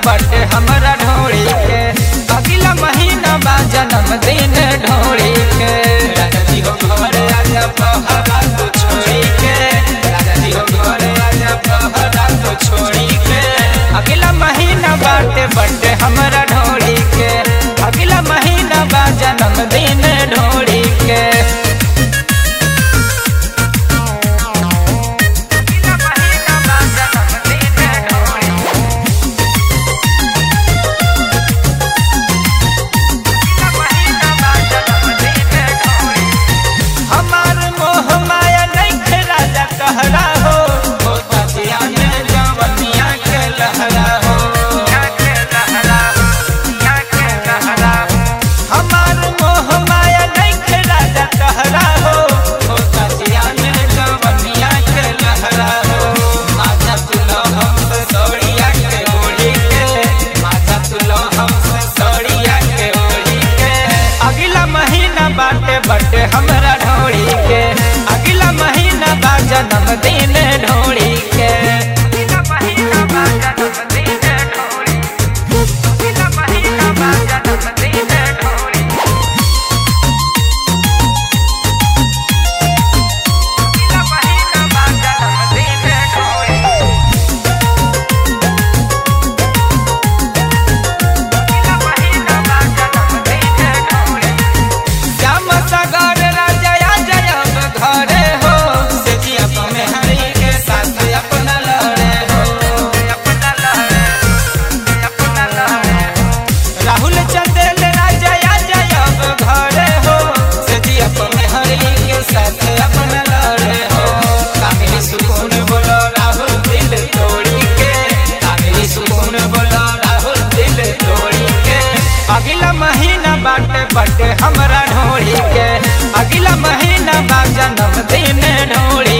बटे हमरा ढोड़ी के अगला महीना बा जन्मदिन ढोड़ी के राजा जी हो घरे आजा पहरा तू छोड़ी के राजा जी हो घरे आजा पहरा तू छोड़ी के अगला महीना बाटे बटे हमरा ढोड़ी के अगला महीना बा जन्मदिन ढोड़ी के अगला महीना बा जन्मदिन ढोड़ी हमार मोह माया नहीं राजा कहरा हो हो तजिया में जवनिया के लहरा हो हमार मोह माया नहीं राजा कहरा हो हो तजिया में जवनिया के लहरा हो माथा तुलो हमसे सोड़िया के ओढ़ी के माथा तुलो हमसे सोड़िया के ओढ़ी के अगला महीना बाटे बटे हमरा ढोड़ी के अगला महीना बा जन्मदिन ढोड़ी के अगला महीना बा जन्मदिन ढोड़ी अगला महीना बा जन्मदिन ढोड़ी अगला महीना बा जन्मदिन ढोड़ी श्याम सागर राजा जय घरे हो से जिया में हरि के साथ अपना लड़े हो अपना लड़े अपना लड़े राहुल चंदेल राजा जय घरे हो से जिया में हरि के साथ अपना लड़े हो कामिनी सुकून बोलो राहुल दिल तोड़ी के कामिनी सुकून बोलो राहुल दिल तोड़ी के अगला महीना बाटे बटे हमरा ढोड़ी के अगला महीना बा जन्मदिन ढोड़ी